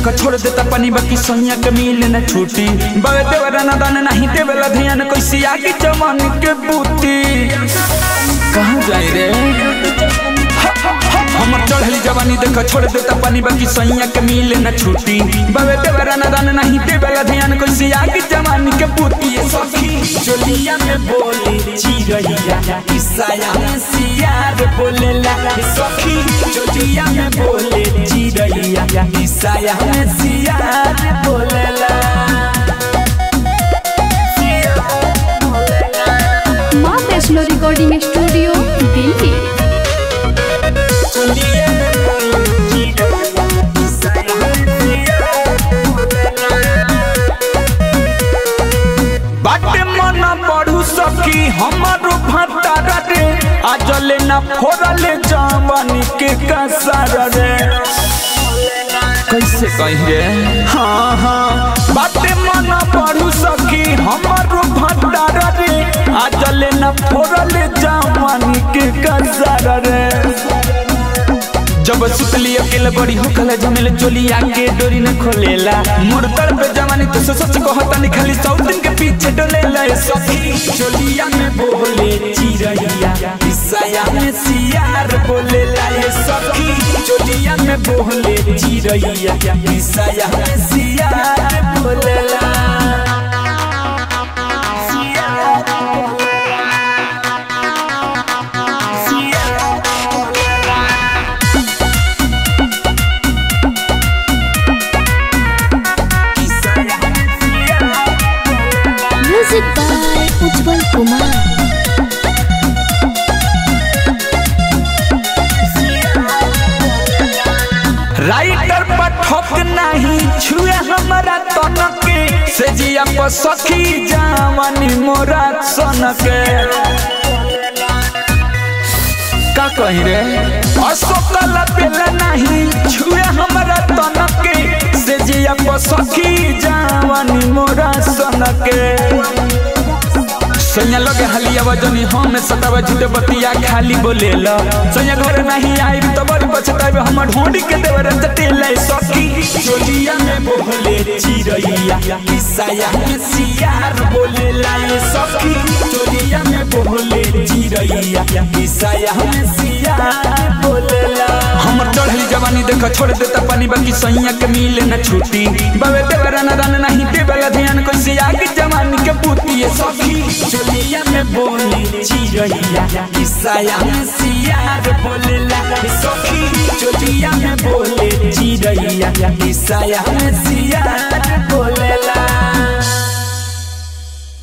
देख छोड़ देता पानी बाकी सैया के मिले न छूटी बवे देवरा न दान नहीं देवेला ध्यान कैसी आगे जवान के बूती कहाँ जाए रे हमर चढ़ली जवानी देख छोड़ देता पानी बाकी सैया के मिले न छूटी बवे देवरा न दान नहीं देवेला ध्यान कैसी आगे जवानी के बूती ये सखी चोलिया में बोली चिरैया ईसाया में सियार बोलेला ये सखी चोलिया में बोले चिरैया ईसाया में सियार बोलेला माँ वैष्णो रिकॉर्डिंग स्टूडियो दिल्ली चोलिया में बोले चिरैया ईसाया में सियार बोलेला बाटे मन पढ़ू सकी हमारो भतारा रे आजले ना फोड़ले जवानी के कसार रे कैसे कही रे हाँ हाँ बाटे मन पढ़ू सकी हमारो भतारा रे आजले ना फोड़ले जवानी के कसार रे जब सुतली अकेले बड़ी होखला जमेले चोली आके डोरी न खोलेला मुर्दर पे जवानी तो सच कहता नहीं खाली सौ दिन के पीछे डोलेला ए सखी चोलिया में बोले चिरैया ईसाया में सियार बोलेला ए सखी चोलिया में बोले चिरैया ईसाया में सियार बोलेला सियार सियार music by Ujjwal Kumar writer पर ठोक नहीं छुए हमारा तन के से जिया पर सखी जावानी मोरा सन के का कही रे अशोकल पेल नहीं छुए हमारा तन के से जिया पर सखी जावानी मोरा सन के सैया लगे हलिया वजनी हम सतावा झूठे बतिया खाली बोलेला सैया घर नहीं आई तो बड़ी पछतावे हम ढोंडी के देवर जटेला सखी चोलिया में बोले चिरैया ईसाया में सियार बोलेला ये सखी चोलिया में बोले चिरैया ईसाया में सियार बोलेला हमर चढ़ली जवानी देख छोड़ देता पानी बाकी सैया के मिले न छूटी बवे देवरा न दान नहीं देवेला ध्यान कैसे आगे जवानी के बूती ये सखी चोलिया में बोली चिरैया ईसाया में सियार बोलेला ये सखी चोलिया में बोले चिरैया ईसाया में सियार बोलेला